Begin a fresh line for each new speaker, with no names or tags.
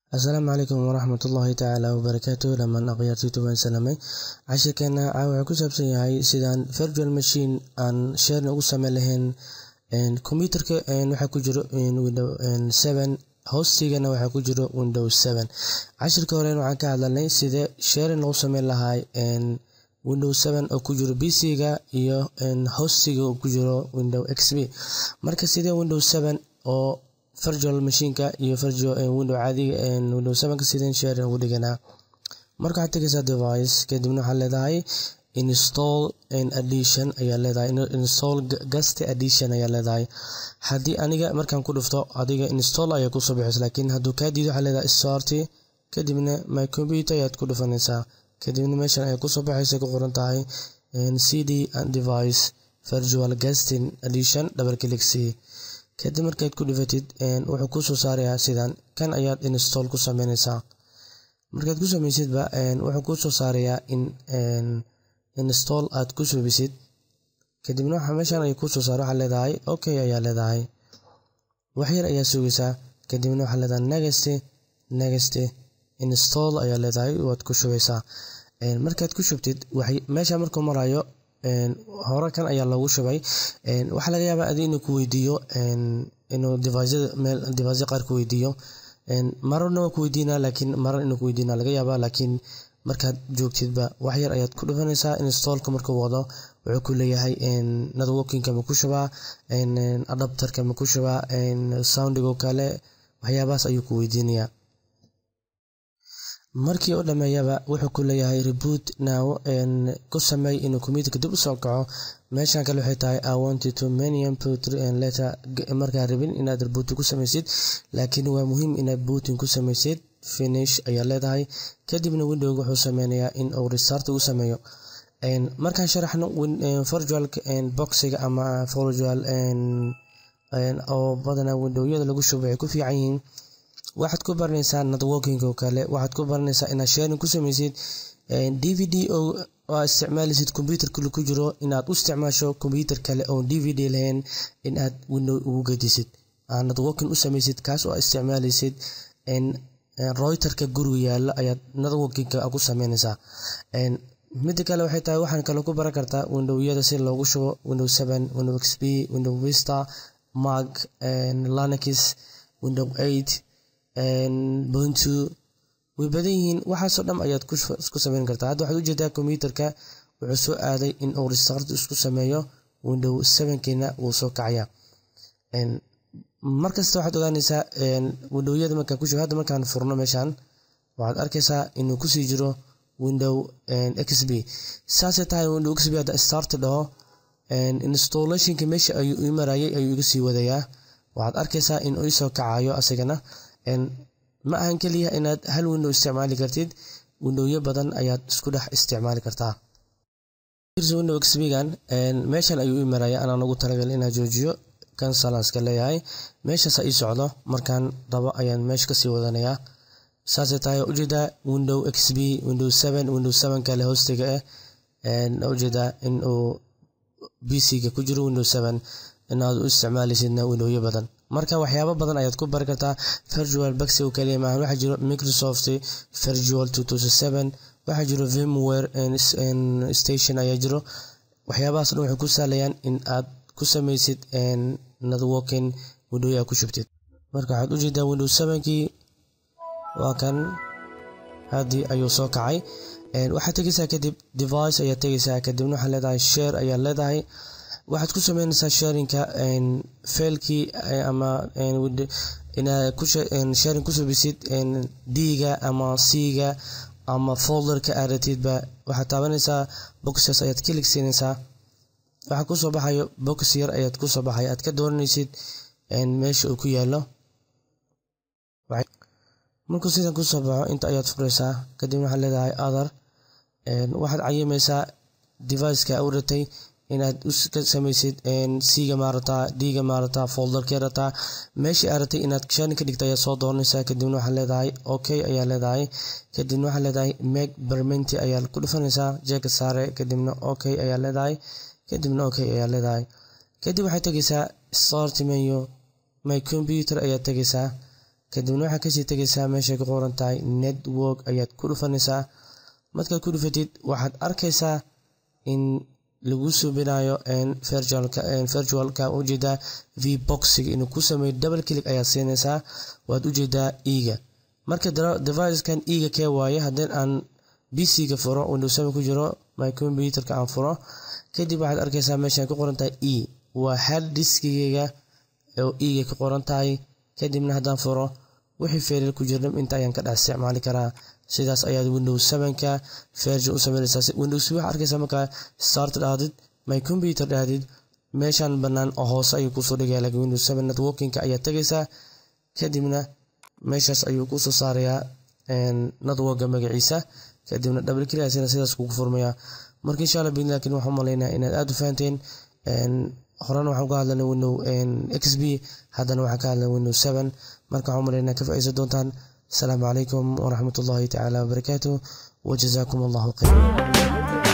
asalaamu calaykum waraxmat ullaahi tacaala wabarakaatu dhamaan akhyaartiitu waan salamay cashirkeena caawa wuxuu ku saabsan yahay sidaan virtual machine aan sharena ugu sameyn lahayn computerka waxaa ku jiro window seven hostigana waxaa ku jiro window seven cashirka horen waxaan ka hadlanay sidee sharing lagu sameyn lahay window seven oo ku jiro pc-ga iyo hostiga oo ku jiro window xp marka sidee window seven oo virtual machineka iyo window caadiga window sevenka sideen sharing ugu dhiganaa marka waxaad tegaysaa device kadibna waxaad leedahay install addition ayaa leedahay install guest addition ayaa leedahay haddii aniga markaan ku dhufto adiga install ayaa kusoo bixisa laakiin hadduu kaa diido waxaad leedahay start kadibna my computer ayaad ku dhufanaysaa kadibna meeshan ay kusoo baxaysa ku qoran tahay cd and device virtual guesting addition double click c kadib markaad ku dhifatid wuxuu kusoo saarayaa sidan kan ayaad install ku sameynaysaa markaad ku sameysidba wuxuu kusoo saarayaa in install aad ku subisid kadibna waxa meeshan ay kusoo saara waxaa leedahay okay ayaa leedahay waxyar ayaa sugaysaa kadibna waxaa leedahay next next install ayaa leedahay waad ku shubaysaa markaad ku shubtid meesha markuu marayo hore kan ayaa lagu shubay waxaa laga yaabaa adi inuu ku weydiiyo inuu device qaar ku weydiiyo mararna waa ku weydiinaa laakiin marar inuu ku weydiina laga yaabaa laakiin markaad joogtidba wax yar ayaad ku dhufanaysaa installka markuu wado wuxuu ku leeyahay networkingka ma ku shubaa adapterka ma ku shubaa soundigo kale waxyaabahaas ayuu ku weydiinayaa markii u dhameeyaba wuxuu ku leeyahay reboot now ku sameey inuu computerka dib usoo kaco meeshan kale waxay tahay i wanted to many input letter markaa rabin inaad rebooting ku sameysid laakiin waa muhiim inaad booting ku sameysid finish ayaa leedahay kadibna windowga wuxuu sameynayaa in uu restart ugu sameeyo markaan sharaxno virtual boxiga ama virtual oo badanaa windowyada lagu shubo waxay ku fiican yihiin waxaad ku baranaysaa networking oo kale waxaad ku baranaysaa inaad sharing ku sameysid d v d oo aa isticmaalaysid computer kale ku jiro inaad u isticmaasho computer kale oon d v d lahayn in aad window ugu gedisid aad networking u sameysid kaas oo isticmaalaysid royterka guriga yaala ayaad networkingka ku sameynaysaa mida kale waxay tahay waxaan kale ku baran kartaa windowyada si loogu shubo window seven window xp window vista mac linux window eight buntu way badan yihiin waxaasoo dham ayaad ku sameyn kartaa hadda waxaad ujeedaa computerka wuxuu soo aaday in uu restart isku sameeyo window sevenkiina wuu soo kacaya markasta waxaad ogaanaysaa windowyada markaa ku hadda markaan furno meeshan waxaad arkaysaa inuu kusii jiro window xp saasay tahay window xp hadda start dhaho installationka meesha ayuu ii marayay ayuu iga sii wadayaa waxaad arkaysaa in uu isoo kacayo asagana ma ahan keliya inaad hal window isticmaali kartid windowyo badan ayaad isku dhex isticmaali kartaa window xpgan meeshan ayuu ii maraya anaan ugu talagal inaa joojiyo kansalanska leeyahay meeshaasa ii socdo markaan rabo ayaan meesha kasii wadanayaa saasay tahay ujeedaa window xp window seven window seven kale hostiga ah ujeedaa in uu bc-ga ku jiro window seven inaad u isticmaalaysidna windowyo badan marka waxyaabo badan ayaad ku bari kartaa virtual baxi oo kaliya maahan waxaa jiro microsoft virtual two thousand seven waxaa jiro vimware station ayaa jiro waxyaabahaas dhan waxay ku sahlayaan in aad ku sameysid networking window aad ku shubtid marka waxaad ujeedaa window sevenkii waa kan haddii ayuu soo kacay waxaad tegaysaa kadib device ayaad tegaysaa kadibna waxaad leedahay share ayaad leedahay waxaad ku sameynaysaa sharinka failkii ama inaad sharing ku subisid d-ga ama c-ga ama folderka aaratidba waxaad taabanaysaa boxes ayaad kilig siinaysaa waxaa kusoo baxayo box yar ayaad kusoo baxay aad ka dooranaysid meesha uu ku yaalo markuu sidan kusoo baxo inta ayaad furaysaa kadib waxaad leedahay other waxaad cayimaysaa deviceka u ratay inaad ka sameysid c-ga maarataa d-ga maarataa folderkee rataa meeshii aad ratay inaad sharing ka dhigta ayaad soo dooranaysaa kadibna waxaad leedahay okay ayaa leedahay kadibna waxaad leedahay make permenti ayaa ku dhufanaysaa jeeka saare kadibna okay ayaa leedahay kadibna okay ayaa leedahay kadib waxaad tegaysaa start menu my computer ayaad tegaysaa kadibna waxaad kasii tegaysaa meeshay ku qoran tahay network ayaad ku dhufanaysaa markaad ku dhufatid waxaad arkaysaa in lagu subinayo virtualka ujeedaa v boxiga inuu ku sameeyo double click ayaad siinaysaa waad ujeedaa ega marka devicekan ega kee waaye haddii aan bc-ga furo windows seven ku jiro my computerka aan furo kadib waxaad arkaysaa meeshaan ku qoran tahay e waa hard diskigeyga oo ega ka qoran tahay kadibna haddaan furo wixii feerar ku jirna inta ayaan ka dhex isticmaali karaa sidaas ayaad windows sevenka version u sameynaysaa windows waxaa arkaysaa markaa start dhahdid my computer dhahdid meeshaan bannaan oo hoose ayuu kusoo dhigaya laakiin windows seven networkinka ayaad tegaysaa kadibna meeshaas ayuu kusoo saarayaa networka magaciisa kadibna double clickasina sidaas kugu furmaya marka insha allah bin laakiin waxaan umalaynaa inaad aada u fahanteen horena waxaan ka hadlanay window xb haddana waxaan ka hadlanay window seven marka waxaan umalaynaa ka faa'iidaysan doontaan asalaamu calaykum waraxmat ullahi tacaala wabarakaatuh wajazakum allahu khayra